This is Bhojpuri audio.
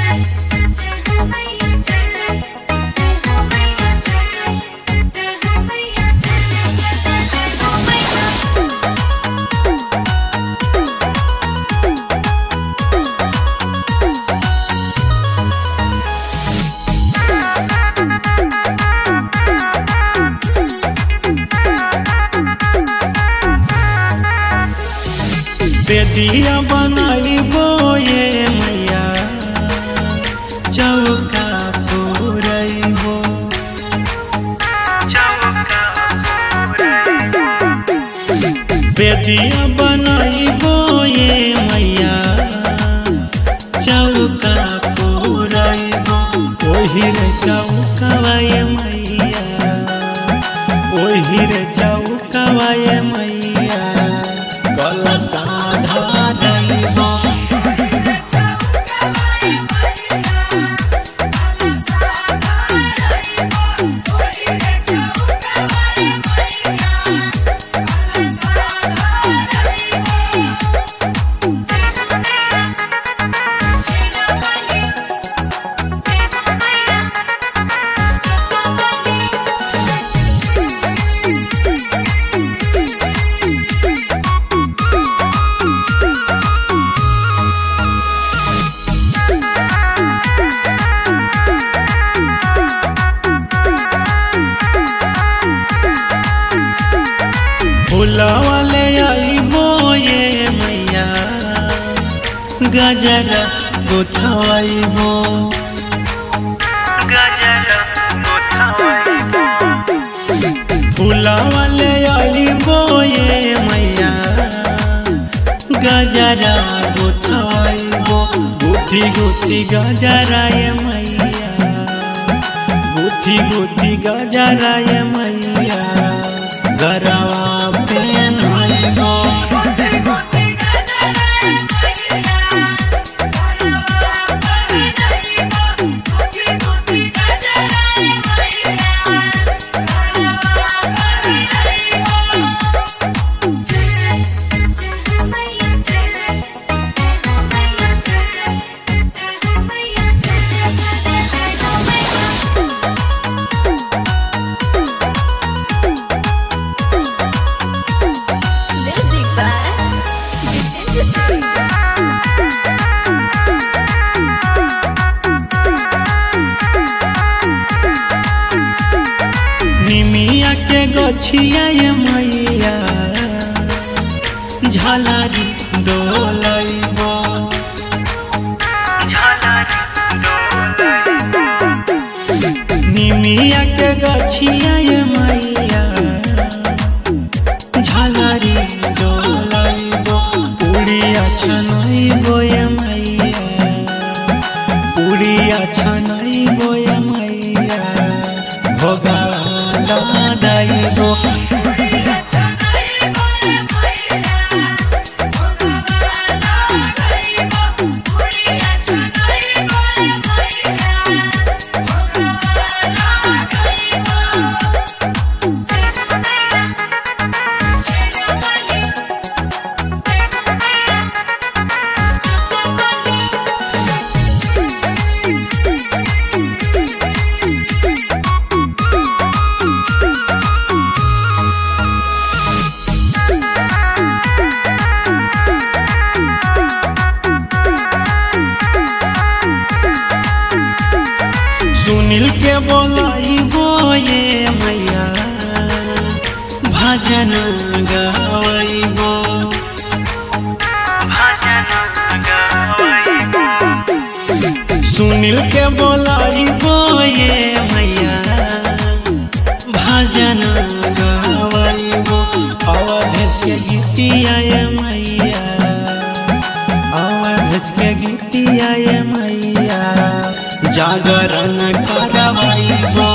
बेदिया बनाइबो ये मैया चौका पुरैबो बेदिया बनाइबो ये मैया चौका पुरैबो ओही रे चौकवा ये मैया ओही रे चौकवा ये मैया कलसा धारैबो फुलवाले आइबो ये मैया गजर गोथवाइबो फुलवाले आइबो ये मैया गजरा गोथवाइबो गुथी गुथी गजरा ये मैया गुथी गुथी गजरा ये मैया गरवा पेन होइबो Music by Jitendra Singh. निमिया के गछिया ये मैया झलारी डोलैबो निमिया के गछिया ये मैया झलारी डोलैबो उड़िया छनैबो ये मैया उड़िया छनैबो ये मैया भोगवा दैबो सुनील के बोलाइबो ये मैया भजन गावैबो सुनील के बोलाइबो ये मैया भजन गावैबो अवधेश के गीतिया ये मैया अवधेश के गीतिया ये मैया जागरण करवाइबो